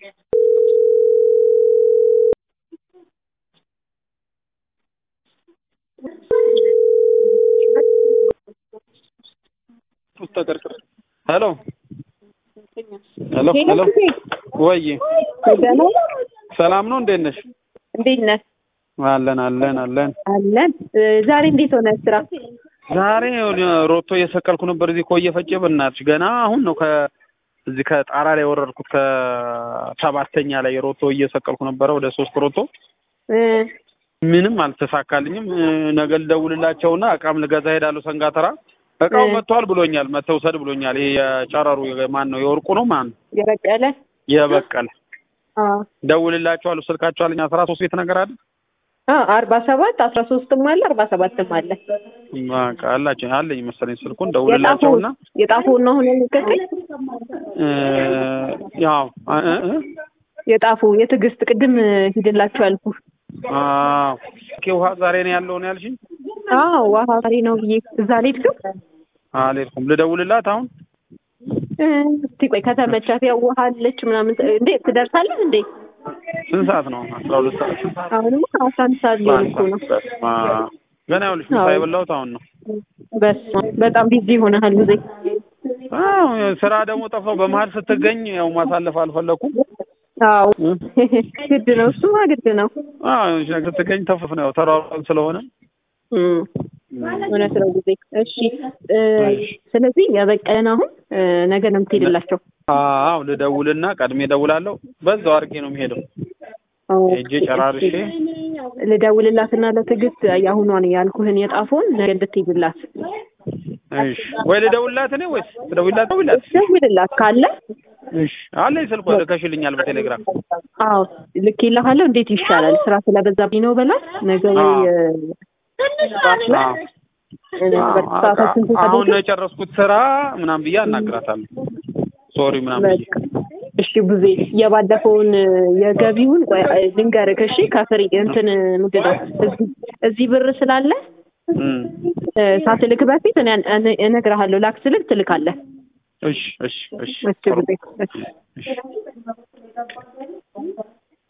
ሄሎ ሄሎ ሄሎ ወይ ደህና ሰላም ነው? እንዴት ነሽ? እንዴት ነህ? አለን አለን አለን። አለን። ዛሬ እንዴት ሆነ ስራ? ዛሬ ሮቶ እየሰቀልኩ ነበር እዚህ ኮየ ፈጬ። በእናትሽ ገና አሁን ነው ከ እዚህ ከጣራ ላይ የወረድኩት ከሰባተኛ ላይ ሮቶ እየሰቀልኩ ነበረ ወደ ሶስት ሮቶ እ ምንም አልተሳካልኝም። ነገ ልደውልላቸውና እቃም ልገዛ ሄዳለሁ ሰንጋተራ። እቃው እ መጥቷል ብሎኛል፣ መተው ውሰድ ብሎኛል። ይሄ የጨረሩ ማን ነው የወርቁ ነው ማን ነው የበቀለ የበቀለ አ ደውልላቸዋለሁ። ስልካቸው አለኝ አስራ ሶስት ቤት ነገር አለ አ አርባ ሰባት አስራ ሶስትም አለ አርባ ሰባትም አለ። በቃ አላቸው አለኝ መሰለኝ ስልኩን የጣፉ ደውልላቸውና የጣፉን ነው አሁን የነገርከኝ? እ ያው እ እ እ የጣፉ የትዕግስት ቅድም ሂድላችሁ ያልኩ። አዎ ኦኬ። ውሃ ዛሬ ነው ያለው ነው ያልሽኝ? አዎ ውሃ ዛሬ ነው ብዬ እዛ አልሄድክም? አልሄድኩም። ልደውልላት አሁን እ እስቲ ቆይ ከተመቻት ያው ውሃ አለች ምናምን እንዴ ትደርሳለህ እንዴ? ስንት ሰዓት ነው? አስራ ሁለት ሰዓት አሁንማ አስራ አንድ ሰዓት ሊሆን እኮ ነው። በስመ አብ። ገና ይኸውልሽ ምሳ አዎ። የበላሁት አሁን ነው። በስመ አብ በጣም ቢዚ ሆነሃል ጊዜ አዎ ስራ ደግሞ ጠፋው። በመሀል ስትገኝ ያው ማሳለፍ አልፈለኩም። አዎ እ? ግድ ነው፣ እሱማ ግድ ነው። አዎ የሆነች ነገር ስትገኝ ተፍፍ ነው ያው ተሯሯጥ ስለሆነ እም፣ እውነት ነው ጊዜ። እሺ እ፣ ስለዚህ የበቀለን አሁን እ፣ ነገ ነው የምትሄድላቸው? አዎ ልደውልና ቀድሜ እደውላለሁ። በዛው አድርጌ ነው የሚሄደው። ሄጄ ጨራርሼ ልደውልላትና ለትዕግስት የአሁኗን ያልኩህን የጣፎን ነገ እንድትሄድላት እሺ ወይ ልደውልላት እኔ ወይስ ትደውልላት? ደውልላት። ደውልላት ካለ እሺ አለኝ ስልኳ ልከሽልኛል በቴሌግራም። አዎ ልኬልሃለሁ። እንዴት ይሻላል? ስራ ስለበዛብኝ ነው በላት። ነገ ወይ አዎ። እ፣ ጠዋት ላይ አዎ እ፣ በሰዓታችን አዎ፣ አሁን ነው ስንፈልግ የጨረስኩት ስራ ምናምን ብዬ አናግራታለሁ። ሶሪ ምናምን ብዬ በቃ እሺ ቡዜ የባለፈውን የገቢውን ቆይ ልንገርህ እሺ ከፍሪ እንትን ምንድን ነው እዚህ እዚህ ብር ስላለ እም። እ፣ ሳትልክ በፊት እኔ እኔ- እነግርሃለሁ ላክ ስልክ ትልካለህ እሺ እሺ እሺ እሺ ቡዜ እሺ እሺ